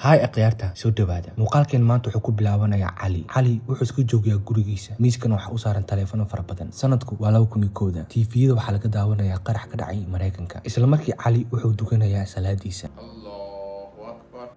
haay akhyaarta soo dhawaada muuqaalkeen maanta wuxuu ku bilaabanayaa cali cali wuxuu iska joogayaa gurigiisa miiskana waxaa u saaran taleefano fara badan sanadku waa laba kun iyo kooda tiifiyada waxaa laga daawanayaa qarax ka dhacay maraykanka isla markii cali wuxuu dukanayaa salaadiisa Allahu Akbar.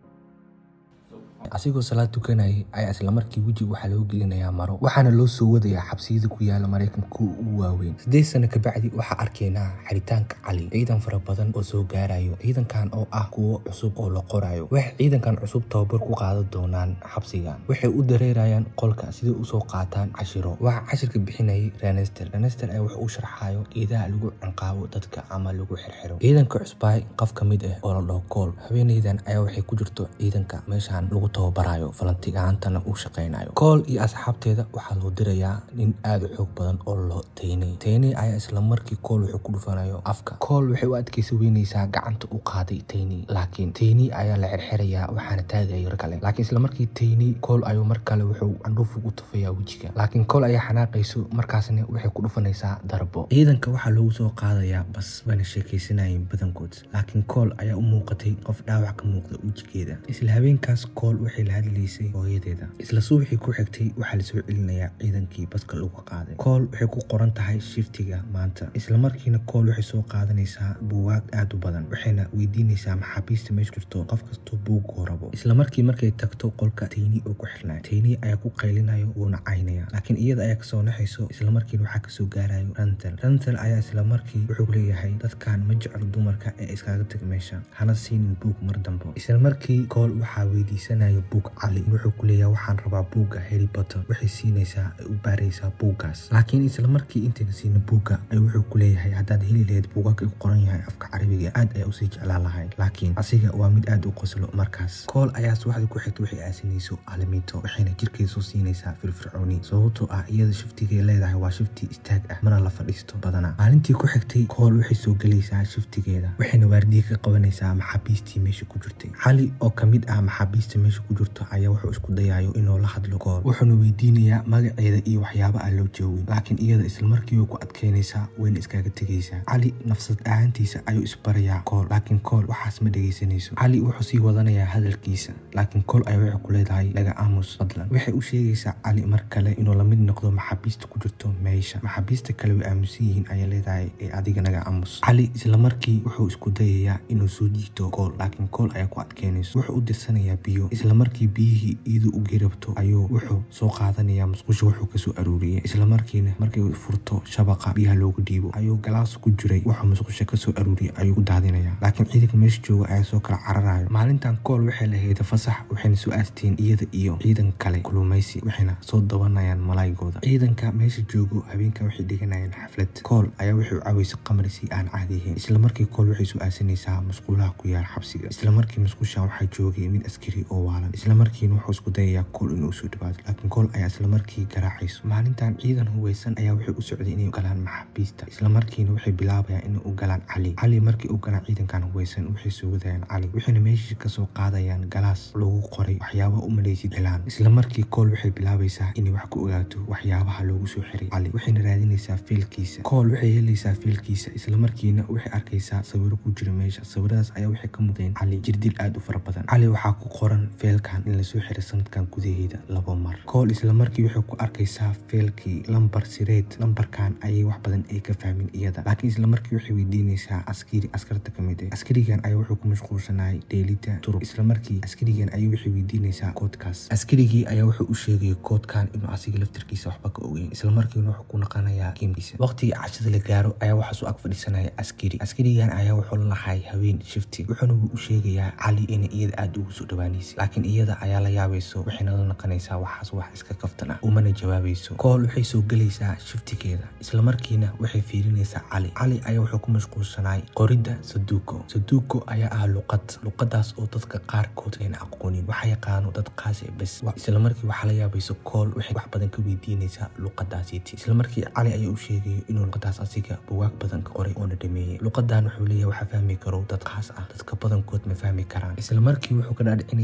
asigoo salaad tukanayay ayaa isla markii wejiga waxaa loo gelinayaa maro waxaana loo soo wadayaa xabsiyada ku yaala maraykanka kuwa ugu waaweyn siddeed sano kabacdi waxaa arkaynaa xiritaanka cali ciidan fara badan oo soo gaarayo ciidankan oo ah kuwo cusub oo la qorayo waxay ciidankan cusub tababar ku qaadan doonaan xabsigan waxay u dareerayaan qolka siday usoo qaataan cashiro waxaa cashirka bixinayay renester renester ayaa wuxuu u sharxayo geedaha lagu canqaabo dadka ama lagu xirxiro ciidanka cusbaay qof ka mid ah oo la dhaho kool haweeneydan ayaa waxay ku jirto ciidanka meeshan lagu tababarayo falantigaantana uu shaqaynayo kool iyo asxaabteeda waxaa loo dirayaa nin aada u xoog badan oo lo teynay teynay ayaa isla markii kool wuxuu ku dhufanayo afka kool waxay u adkaysa weynaysaa gacanta u qaaday teynay laakiin teynay ayaa la xirxirayaa waxaana taagaya yar kale laakiin isla markii teynay kool ayuu mar kale wuxuu candhuuf ugu tufayaa wejiga laakiin kool ayaa xanaaqayso markaasna waxay ku dhufanaysaa darbo ciidanka waxaa loogu soo qaadayaa bas waana sheekaysanayeen badankood laakiin kool ayaa u muuqatay qof dhaawac ka muuqda wejigeeda isla habeenkaas kool waxay la hadlaysay hooyadeeda isla subaxii ku xigtay waxaa lasoo celinayaa ciidankii baska lagu qaaday kool waxay ku qoran tahay shiftiga maanta isla markiina kool waxay soo qaadanaysaa buugaag aad u badan waxayna weydiinaysaa maxaabiista meesha jirto qof kastoo buuguu rabo isla markii markay tagto qolka tayni oo ku xirnay tayni ayaa ku qaylinayo wuuna caynaya laakiin iyada ayaa kasoo naxayso isla markiina waxaa kasoo gaarayo rantel rantel ayaa isla markii wuxuu leeyahay dadkan ma jeclo dumarka ee iskaga tag meesha hana siinin buug mar dambo isla markii kool waxaa weydiisanaya buug cali wuxuu ku leeyahay waxaan rabaa buugga harry potter waxay siinaysaa ay u baaraysaa buuggaas laakiin isla markii intayna siinin buugga ay wuxuu ku leeyahay haddaad heli lahayd buugaag ay ku qoran yahay afka carabiga aad ayaa usii jeclaan lahay laakiin asiga waa mid aad u qoslo markaas kool ayaa subaxda ku xigta waxay aasinayso alaminto waxayna jirkeeda soo siinaysaa firfircooni sababtoo ah iyada shiftigay leedahay waa shifti istaag ah mana la fadhiisto badana maalintii ku xigtay kool waxay soo gelaysaa shiftigeeda waxayna waardiye ka qabanaysaa maxaabiistii meesha ku jirtay cali oo kamid ah maxaabiista meesha ku jirto ayaa wuxuu isku dayayo inuu la hadlo kool wuxuuna weydiinayaa magaceeda iyo waxyaaba aan loo joogin laakiin iyada islamarkii way ku adkeynaysaa wayna iskaga tegaysaa cali nafsad ahaantiisa ayuu isbarayaa kool laakiin kool waxaas ma dhegaysanayso cali wuxuu sii wadanayaa hadalkiisa laakiin kool ayaa waxay ku leedahay laga aamus fadlan waxay u sheegaysaa cali mar kale inuu lamid noqdo maxaabiista ku jirto meesha maxaabiista kale way aamusan yihiin ayaa leedahay ee adiga naga aamus cali islamarkii wuxuu isku dayayaa inuu soo jiito kool laakiin kool ayaa ku adkeynayso wuxuu u dirsanayaa biyo islamarkii biyihii iyadoo u geerabto ayuu wuxuu soo qaadanayaa musqusha wuxuu kasoo aruuriyay islamarkiina markay furto shabaqa biyaha loogu dhiibo ayuu galaas ku jiray wuxuu musqusha kasoo aruuriyay ayuu ku daadinaya laakiin ciidanka meesha jooga ayaa soo kala cararayo maalintan kool waxay lahayd fasax waxayna soo aasteen iyada iyo ciidan kale kulumaysi waxayna soo dabanayaan malaygooda ciidanka meesha joogo habeenka waxay dhiganayaan xaflad kool ayaa wuxuu cawaysay qamri si aan caadi ahayn islamarkii kool waxay soo aasinaysaa musqulaha ku yaal xabsiga islamarkii musqushan waxaa joogay mid askari oo waalan islamarkiina wuxuu isku dayayaa kool inuu soo dhawaado laakiin kool ayaa islamarkii garaacayso maalintan ciidan huweysan ayaa waxay u socday inay galaan maxaabiista islamarkiina waxay bilaabayaan inay u galaan cali cali markii u galaan ciidankan huweysan waxay soo wadayaan cali waxayna meeshii kasoo qaadayaan galaas lagu qoray waxyaabaha u malaysid galaan islamarkii kool waxay bilaabaysaa inay wax ku ogaato waxyaabaha loogu soo xiray cali waxayna raadinaysaa fiilkiisa kool waxay helaysaa fiilkiisa islamarkiina waxay arkaysaa sawiro ku jira meesha sawiradaas ayaa waxay ka mudeen cali jirdil aad u fara badan cali waxaa ku qoran feelkan in lasoo xiray sanadkan gudaheeda labo mar kool islamarkii waxay ku arkaysaa feelkii lambar sireed lambarkan ayay wax badan ay ka fahmin iyada laakiin islamarkii waxay weydiinaysaa askari askarta kamid ah askarigan ayaa wuxuu ku mashquulsanayay dheelida turub islamarkii askarigan ayay waxay weydiinaysaa koodkaas askarigii ayaa wuxuu u sheegay koodkan inuu asiga laftirkiisa waxba ka ogeyn islamarkiina wuxuu ku naqanayaa kiimkiisa waqtigii cashada la gaaro ayaa waxaas u ag fadhiisanaya askari askarigan ayaa wuxuu la lahay haween shifti wuxuuna u sheegayaa cali inay iyada aada ugu soo dhawaanaysa laakiin iyada ayaa la yaabayso waxayna la naqanaysaa waxaas wax iska kaftan ah umana jawaabayso kool waxay soo gelaysaa shiftigeeda islamarkiina waxay fiirinaysaa cali cali ayaa wuxuu ku mashquulsanay qoridda saduuko saduuko ayaa ah luqad luqadaas oo dadka qaarkood ayna aqoonin waxa yaqaano dad qaasi bes islamarkii waxaa la yaabayso kool waxay wax badan ka weydiinaysaa luqadaasiiti islamarkii cali ayaa u sheegayo inuu luqadaas asiga buwaag badan ka qoray oona dhameeyey luqadan wuxuu leeyahay waxa fahmi karo dad khaas ah dadka badankood ma fahmi karaan islamarkii wuxuu ka dhaadhicinayaa askari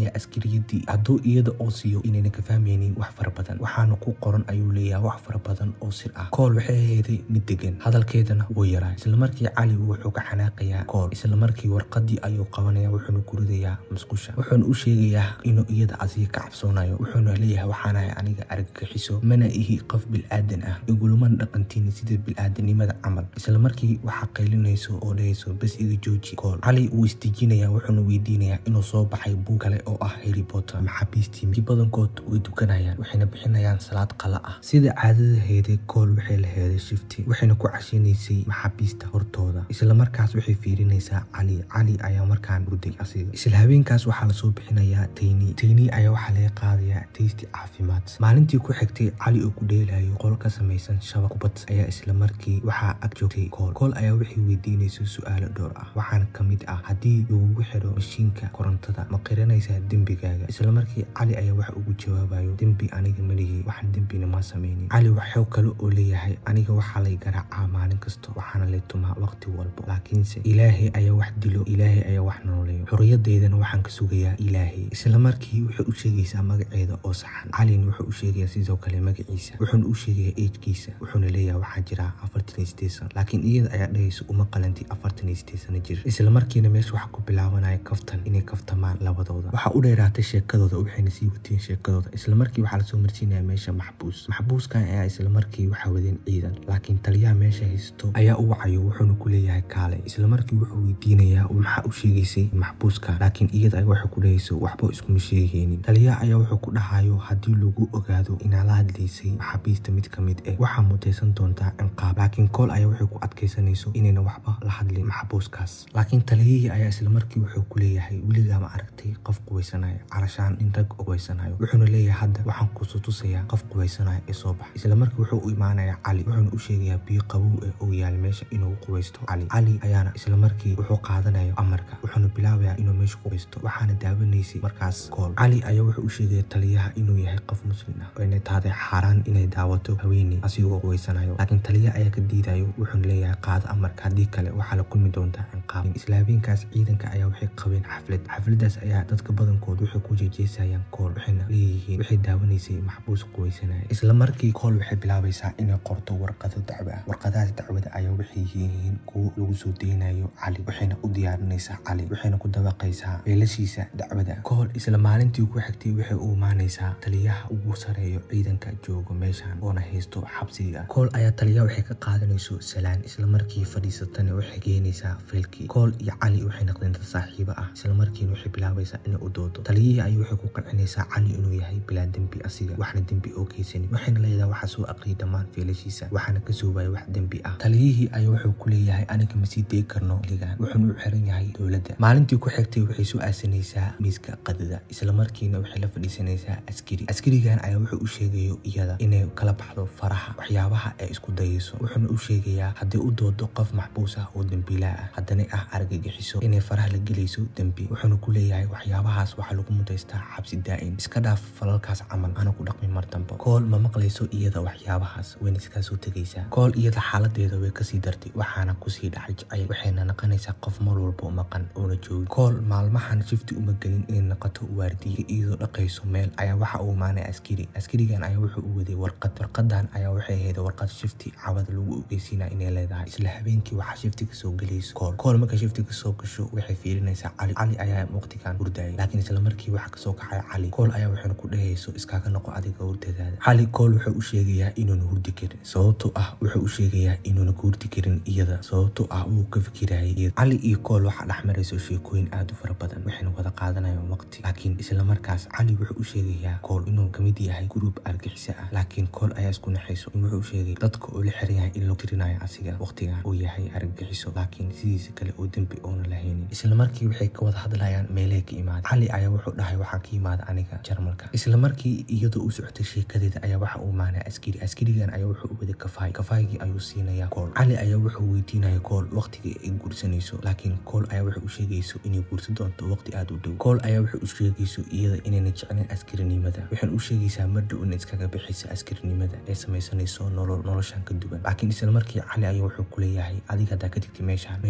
xorriyadii hadduu iyada oo siiyo inayna ka fahmaynin wax fara badan waxaana ku qoran ayuu leeyahay wax fara badan oo sir ah kool waxay ahayday mid degan hadalkeedana wuu yaraa islamarkii cali wuxuu ka xanaaqayaa kool islamarkii warqadii ayuu qabanaya wuxuuna ku ridayaa musqusha wuxuuna u sheegayaa inuu iyada asiga ka cabsoonayo wuxuuna leeyahay waxaanahay aniga argagixiso mana ihi qof bilaadan ah igulumana dhaqantiin sida bilaadanimada camal islamarkii waxaa qaylinayso oo dhehayso bas iga jooji kool cali wuu isdejinayaa wuxuuna weydiinayaa inuu soo baxay buug kale oo ah harry potter maxaabiistii mid badankood way dukanayaan waxayna bixinayaan salaad qala ah sida caadada heeday kool waxay la heeday shifti waxayna ku cashinaysay maxaabiista hortooda islamarkaas waxay fiirinaysaa cali cali ayaa markaan hurday asiga isla habeenkaas waxaa lasoo bixinayaa tayni tayni ayaa waxaa laga qaadayaa taysti caafimaad maalintii ku xigtay cali oo ku dheelayo qol ka samaysan shabaq kubad ayaa isla markii waxaa ag joogtay kool kool ayaa waxay weydiinaysa su-aalo dhowr ah waxaana ka mid ah haddii lagugu xidho mashiinka korontada ma qiranaysaa dembigaaga islamarkii cali ayaa waxa ugu jawaabayo dembi aniga malihii waxaan dembina ma samaynin cali waxuu kale oo leeyahay aniga waxaa lay garaacaa maalin kasta waxaana lay tumaa waqti walbo laakiinse ilaahay ayaa wax dilo ilaahay ayaa wax nooleeyo xorriyadeydana waxaan ka sugayaa ilaahay islamarkii waxay u sheegaysaa magaceeda oo saxan calina wuxuu u sheegayaa sidoo kale magaciisa wuxuuna u sheegayaa eejkiisa wuxuuna leeyahay waxaa jira afartan iyo sideed sano laakiin iyada ayaa dhahaysa uma qalanti afartan iyo sideed sano jir islamarkiina meesha waxaa ku bilaabanaya kaftan inay kaftamaan labadooda waxaa u dheeraatay sheekadooda waxayna sii wateen sheekadooda islamarkii waxaa lasoo marsiinaya meesha maxbuus maxbuuskan ayaa islamarkii waxaa wadeen ciidan laakiin taliyaha meesha haysto ayaa u wacayo wuxuuna ku leeyahay kaale islamarkii wuxuu weydiinayaa maxaa u sheegaysay maxbuuska laakiin iyada ay waxay ku dhahayso waxba iskuma sheegaynin taliyaha ayaa wuxuu ku dhahayo haddii lagu ogaado inaad la hadlaysay maxaabiista mid ka mid eh waxaa mutaysan doontaa cinqaab laakiin kool ayaa waxay ku adkaysanayso inayna waxba la hadlin maxbuuskaas laakiin taliyihii ayaa islamarkii wuxuu ku leeyahay weligaa ma aragtay qof qubaysanaya calashaan in rag qubaysanayo wuxuuna leeyahay hadda waxaan kusu tusayaa qof qubaysanaya ee soo bax islamarkii wuxuu u imaanayaa cali wuxuuna u sheegayaa biyo qabow ee uu yaal meesha inuu qubaysto cali cali ayaana islamarkii wuxuu qaadanayo amarka wuxuuna bilaabayaa inuu meesha qubaysto waxaana daawanaysay markaas kool cali ayaa wuxuu u sheegaya taliyaha inuu yahay qof muslim ah oo inay tahday xaaraan inay daawato haweeney asigoo qubaysanayo laakiin taliyaha ayaa ka diidayo wuxuuna leeyahay qaada amarka haddii kale waxaa la kulmi doontaa cinqaab isla habeenkaas ciidanka ayaa waxay qabeen xaflad xafladaas ayaa dadka badankood waxay ku jeejeesayaan kool waxayna leeyihiin waxay daawanaysay maxbuus qubaysanaya isla markii kool waxay bilaabaysaa inay qorto warqado dacwo ah warqadahaas dacwada ayaa waxay yihiin kuwo lagu soo deynayo cali waxayna u diyaarinaysaa cali waxayna ku dabaqaysaa beelashiisa dacwada kool isla maalintii ku xigtay waxay u imaanaysaa taliyaha ugu sareeyo ciidanka joogo meeshan oona haysto xabsiga kool ayaa taliyaha waxay ka qaadanayso salaan isla markii fadhiisatana waxay geenaysaa faylkii kool iyo cali waxay noqdeen dad saaxiibo ah isla markiina waxay bilaabaysaa inay u doodo taliyihii ayay waxay ku qancinaysaa cali inuu yahay bilaa dembi asiga waxna dembi oo geysanin waxayna leedahay waxaa soo aqriyay dhammaan feelashiisa waxaana ka soobaya wax dembi ah taliyihii ayaa wuxuu ku leeyahay aniga ma sii day karno ligan wuxuuna u xiran yahay dowladda maalintii ku xigtay waxay soo aasanaysaa miiska qadada isla markiina waxay la fadhiisanaysaa askari askarigan ayaa wuxuu u sheegayo iyada inay kala baxdo faraha waxyaabaha ay isku dayayso wuxuuna u sheegayaa haddii u doodo qof maxbuus ah oo dembiilaa ah haddana ah argagixiso inay faraha la gelayso dembi wuxuuna ku leeyahay waxyaabahaas waxaa lagu mudaystaa xabsi daa'in iska dhaaf falalkaas camal ana ku dhaqmi mar dambe kool ma maqlayso iyada waxyaabahaas wayna iskaa soo tegaysaa kool iyada xaaladeeda way kasii dartay waxaana kusii dhacay jacayl waxayna naqanaysaa qof mar walbo maqan oona joogin kool maalmahan shifti uma gelin inay naqato waardiye iyadoo dhaqayso meel ayaa waxa uu imaanaya askari askarigan ayaa wuxuu u waday warqad warqadan ayaa waxay ahayd warqad shifti cawada lagu ogeysiinaya inay leedahay isla habeenkii waxaa shifti kasoo gelayso kool kool marka shifti kasoo gasho waxay fiirinaysaa cali cali ayaa waqtigan hurdayay laakiin isla markii waxa kasoo kacay cali kool ayaa waxayna ku dhehayso iskaaga noqo adiga hurdadaada cali kool wuxuu u sheegayaa inuuna hurdi karin sababto ah wuxuu u sheegayaa inuuna ku hurdi karin iyada sababto ah wuu ka fikirayay iyada cali iyo kool waxaa dhex marayso sheekooyin aad u fara badan waxayna wada qaadanayaan waqti laakiin isla markaas cali wuxuu u sheegayaa kool inuu kamid yahay gruub argixisa ah laakiin kool ayaa isku naxayso in wuxuu sheegay dadka oo la xiran yahay in loo tirinayo asiga waqtigan uu yahay argagixiso laakiin sidiisa kale oo dembi oona lahaynin isla markii waxay ka wada hadlayaan meelay ka imaada cali ayaa wuxuu dhahay waxaa ka imaada aniga jarmalka isla markii iyadoo u socotay sheekadeeda ayaa waxa uu imaanaya askari askarigan ayaa wuxuu u waday kafaay kafaygii ayuu siinaya kool cali ayaa wuxuu weydiinaya kool waqtigii ay guursanayso laakiin kool ayaa wuxuu u sheegayso inay guursan doonto waqti aad u dhow kool ayaa wuxuu u sheegayso iyada inayna jeclayn askarinimada waxayna u sheegaysaa mar dhow inay iskaga bixisa askarinimada ee samaysanayso nolol noloshan ka duwan laakiin isla markii cali ayaa wuxuu ku leeyahay adiga haddaa ka digtay meeshaan ma helayo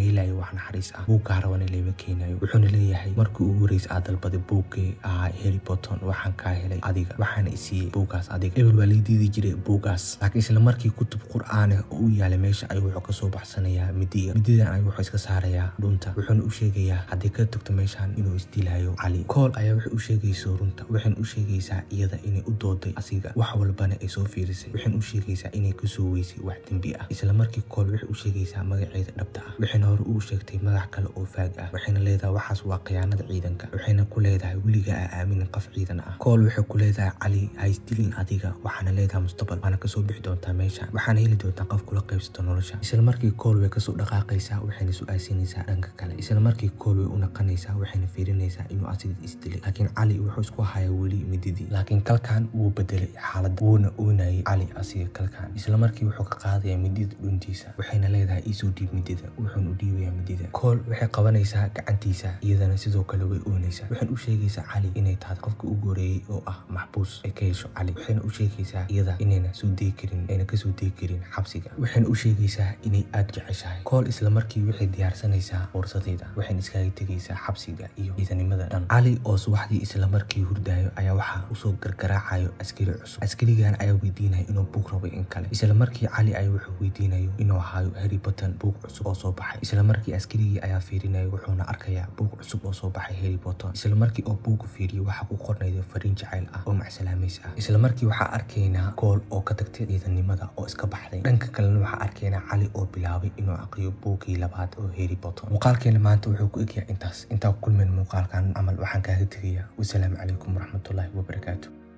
wax naxariis ah buuggaa rabana lama keenayo wuxuuna leeyahay markii ugu horeysa aad dalbaday buuggii ahaa harry potter waxaan kaa helay adiga waxaana isiiyey buuggaas adiga ebel waa lay diidi jiray buuggaas laakiin isla markii kutub qur-aaneh oo u yaalay meesha ayuu wuxuu kasoo baxsanayaa midiga mididan ayuu wuxuu iska saarayaa dhunta wuxuuna u sheegayaa haddii ka tagto meeshan inuu isdilayo cali kool ayaa waxay u sheegayso runta waxayna u sheegaysaa iyada inay u dooday asiga wax walbana ay soo fiirisay waxayna u sheegaysaa inay kasoo weysay wax dembi ah isla markii kool waxay u sheegaysaa magaceeda dhabta ah waxayna hore ugu sheegtay magac kale oo faag ah waxayna leedahay waxaas waa khiyaanada ciidanka waxayna ku leedahay weliga a aaminin qof ciidan ah kool waxay ku leedahay cali haysdilin adiga waxaana leedahay mustaqbal waana kasoo bixi doontaa meesha waxaana heli doontaa qof kula qaybsato nolosha isla markii kool way kasoo dhaqaaqaysaa waxayna su-aalsiinaysaa dhanka kale isla markii kool way u naqanaysaa waxayna fiirinaysaa inuu asiga isdilay laakiin cali wuxuu isku hayaa weli mididii laakiin kalkan wuu bedelay xaalad wuuna oonayay cali asiga kalkan isla markii wuxuu ka qaadayaa midida dhuntiisa waxayna leedahay iisoo dhiib midida wuxuuna u dhiibayaa midida kool waxay qabanaysaa gacantiisa iyadana sidoo kale way oonaysaa waxayna u sheegaysaa cali inay tahay qofka ugu horeeyey oo ah maxbuus ay ka hesho cali waxayna u sheegaysaa iyada inayna soo degi karin ayna kasoo degi karin xabsiga waxayna u sheegaysaa inay aada jeceshahay kool isla markii waxay diyaarsanaysaa fuursadeeda waxayna iskaga tegaysaa xabsiga iyo ciidanimada dhan cali oo subaxdii isla markii hurdaayo ayaa waxaa usoo gargaraacayo askari cusub askarigan ayaa weydiinaya inuu buug rabay in kale isla markii cali ay wuxuu weydiinayo inuu ahaayo harry potter buug cusub oo soo baxay isla markii askarigii ayaa fiirinaya wuxuuna arkayaa buug cusub oo soo baxay harry potter isla markii oo buuga fiiriyo waxaa ku qornayda fariin jacayl ah oo macsalaameys ah isla markii waxaa arkaynaa kool oo ka tagtay ciidanimada oo iska baxday dhanka kalena waxaa arkaynaa cali oo bilaabay inuu aqriyo buugii labaad oo harry potter muuqaalkeena maanta wuxuu ku egyahay intaas intaa ku kulmeen muuqaalkan camal waxaan kaaga tegayaa wasalaamu calaykum waraxmatullaahi wabarakaatu